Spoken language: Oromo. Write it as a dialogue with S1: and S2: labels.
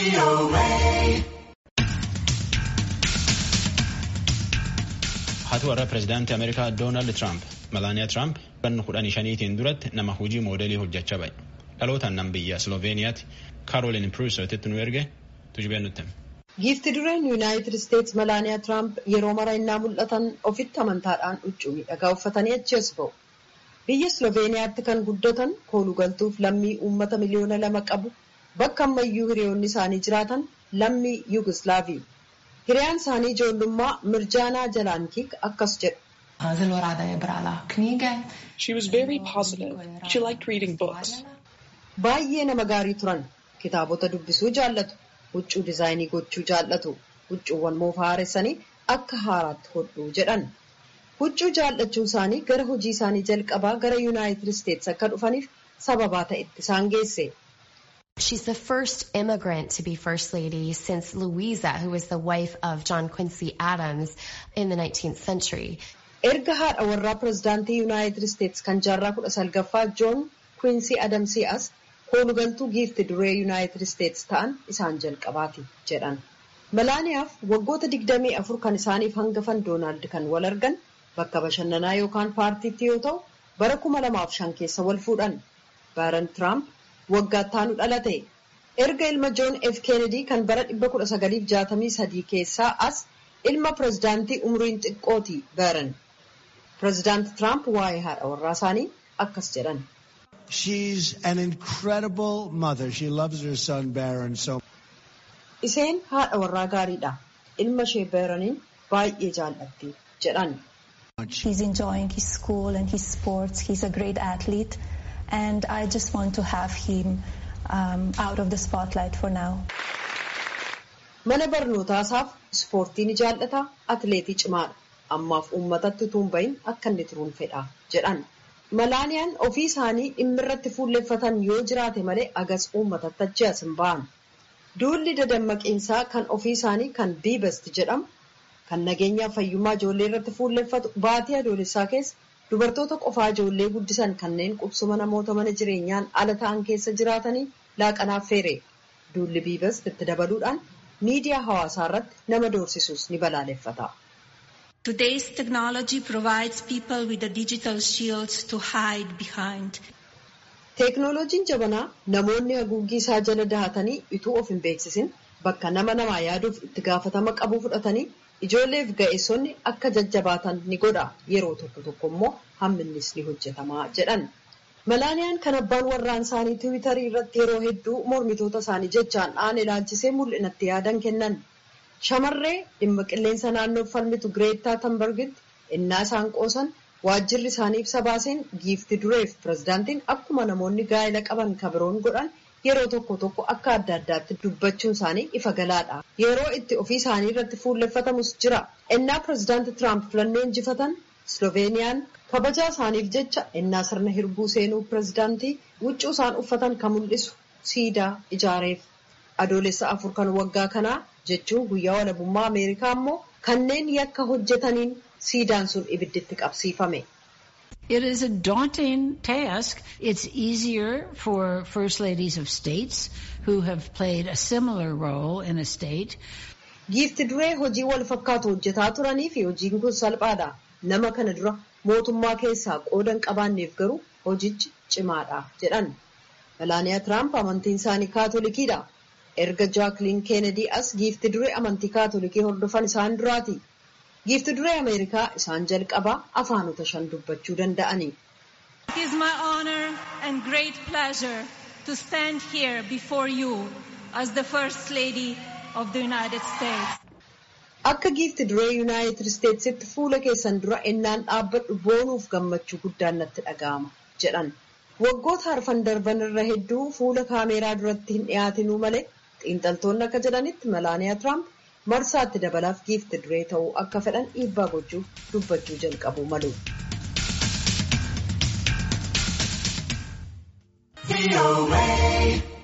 S1: Haati warra pireezidaantii Ameerikaa Doonaald Tiraamp Malaaniyaa Tiraamp bara kudhanii shaniitiin duratti nama hojii moodelii hojjechaa ba'e. Dhalootaan nam biyya Sloveeniyaatti Kaarolin Pruusotitti nu erge tujubeen nutti.
S2: Giifti dureen Yuunaayitid Isteets Malaaniyaa Tiraamp yeroo mara innaa mul'atan ofitti amantaadhaan huccuu miidhagaa uffatanii achi as ba'u. Biyya Sloveeniyaatti kan guddatan koolugaltuuf lammii uummata miliyoona lama qabu bakka ammayyuu hiriyoonni isaanii jiraatan lammii Yugoslaavii. Hiriyaan isaanii ijoollummaa Mirjaanaa Jalaankiik akkas jedhu.
S3: She was very positive. She liked reading books.
S2: Baay'ee nama gaarii turan. Kitaabota dubbisuu jaallatu. Huccuu dizaayinii gochuu jaallatu. Huccuuwwan moofaa haaressanii akka haaraatti hodhuu jedhan. Huccuu jaallachuu isaanii gara hojii isaanii jalqabaa gara Yuunaayitid Isteets akka dhufaniif sababaa ta'etti isaan geesse.
S4: She's the first immigrant to be First Lady since Louisa, who was the wife of John Quincy Adams in the 19th century.
S2: Erga haadha warraa pireezidaantii Yuunaayitid Isteets kan jaarraa kudha salgaffaa Joon Kwiinsii Adamsii as koolugaltuu giifti duree Yuunaayitid Isteets ta'an isaan jalqabaati jedhan. Malaaniyaaf waggoota digdamii afur kan isaaniif hangafan Doonaald kan wal argan bakka bashannanaa yookaan paartiitti yoo ta'u bara kuma lamaaf shan keessa wal fuudhan. Baaran Tiraamp waggaatti aanu dhalate. Erga ilma Joon F. Kennedy kan bara 1963 keessaa as ilma pireezidaantii umriin xiqqooti Baaran. Pireezidaanti Tiraamp waa'ee haadha warraa isaanii akkas jedhan.
S5: She's an incredible mother. She loves her son Baron so
S2: Isheen haadha warraa gaariidha. Ilma ishee Baaraniin baay'ee jaallatti jedhan.
S5: much.
S6: He's enjoying his school and his sports. He's a great athlete, and I just want to have him um, out of the spotlight for now.
S2: Mana barnootaa isaaf ispoortii ni jaallata, atileetii cimaadha. Ammaaf uummatatti utuu hin bahin akka inni turuun fedha jedhan. Malaaniyaan ofii isaanii dhimma irratti fuulleffatan yoo jiraate malee agas uummatatti achi as hin ba'an. Duulli dadammaqiinsaa kan ofii isaanii kan biibasti jedhamu kan nageenyaa fayyummaa ijoollee irratti fuulleffatu baatii adoolessaa keessa dubartoota qofaa ijoollee guddisan kanneen qubsuma namoota mana jireenyaan ala ta'an keessa jiraatanii laaqanaaf feere. Duulli biibast itti dabaluudhaan miidiyaa hawaasaa irratti nama doorsisuus ni balaaleffata.
S7: Today's technology provides people with a digital shield to hide behind.
S2: Teeknooloojiin jabanaa namoonni haguuggii isaa jala dahatanii ituu of hin beeksisin bakka nama namaa yaaduuf itti gaafatama qabu fudhatanii ijoolleef ga'eessonni akka jajjabaatan ni godha yeroo tokko tokko immoo hamminnis ni hojjetamaa jedhan. Malaaniyaan kan abbaan warraan isaanii tiwiitarii irratti yeroo hedduu mormitoota isaanii jechaan dhaan ilaalchisee mul'inatti yaadan kennan. Shamarree dhimma qilleensa naannoof falmitu Gireettaa Tambargitti innaa isaan qoosan waajjirri isaanii ibsa baaseen giifti dureef pireezidaantiin akkuma namoonni gaa'ela qaban kabiroon godhan yeroo tokko tokko akka adda addaatti dubbachuun isaanii ifa galaadha. Yeroo itti ofii isaanii irratti fuulleffatamus jira. Innaa pireezidaanti Tiraamp filannoo injifatan Sloveeniyaan kabajaa isaaniif jecha innaa sirna hirbuu seenuu pireezidaantii huccuu isaan uffatan kan mul'isu siidaa ijaareef. Adoolessa afur kan waggaa kanaa jechuun guyyaa walabummaa Ameerikaa immoo kanneen yakka hojjetaniin siidaan sun ibidditti qabsiifame.
S8: It is a daunting task. It's easier for first ladies of states who have played a similar role in a state.
S2: Giifti duree hojii wal fakkaatu hojjetaa turanii fi hojiin kun salphaadha. Nama kana dura mootummaa keessaa qooda hin qabaanneef garuu hojichi cimaadha jedhan. Malaaniyaa Tiraamp amantiin isaanii kaatolikiidha. Erga Jaakliin Keenedii as giifti duree amantii kaatolikii hordofan isaan duraati. Giifti duree Ameerikaa isaan jalqabaa afaanota shan dubbachuu danda'ani.
S7: It is my honor and great pleasure to stand here before you as the First Lady of the United States.
S2: Akka giifti duree Yuunaayitid Isteetsitti fuula keessan dura ennaan dhaabbadhu boonuuf gammachuu guddaan natti dhaga'ama jedhan. Waggoota arfan darban irra hedduu fuula kaameeraa duratti hin dhiyaatinuu malee xiinxaltoonni akka jedhanitti Malaaniyaa Tiraamp marsaatti dabalaaf giifti duree ta'uu akka fedhan dhiibbaa gochuuf dubbachuu jalqabu malu.
S9: VOA.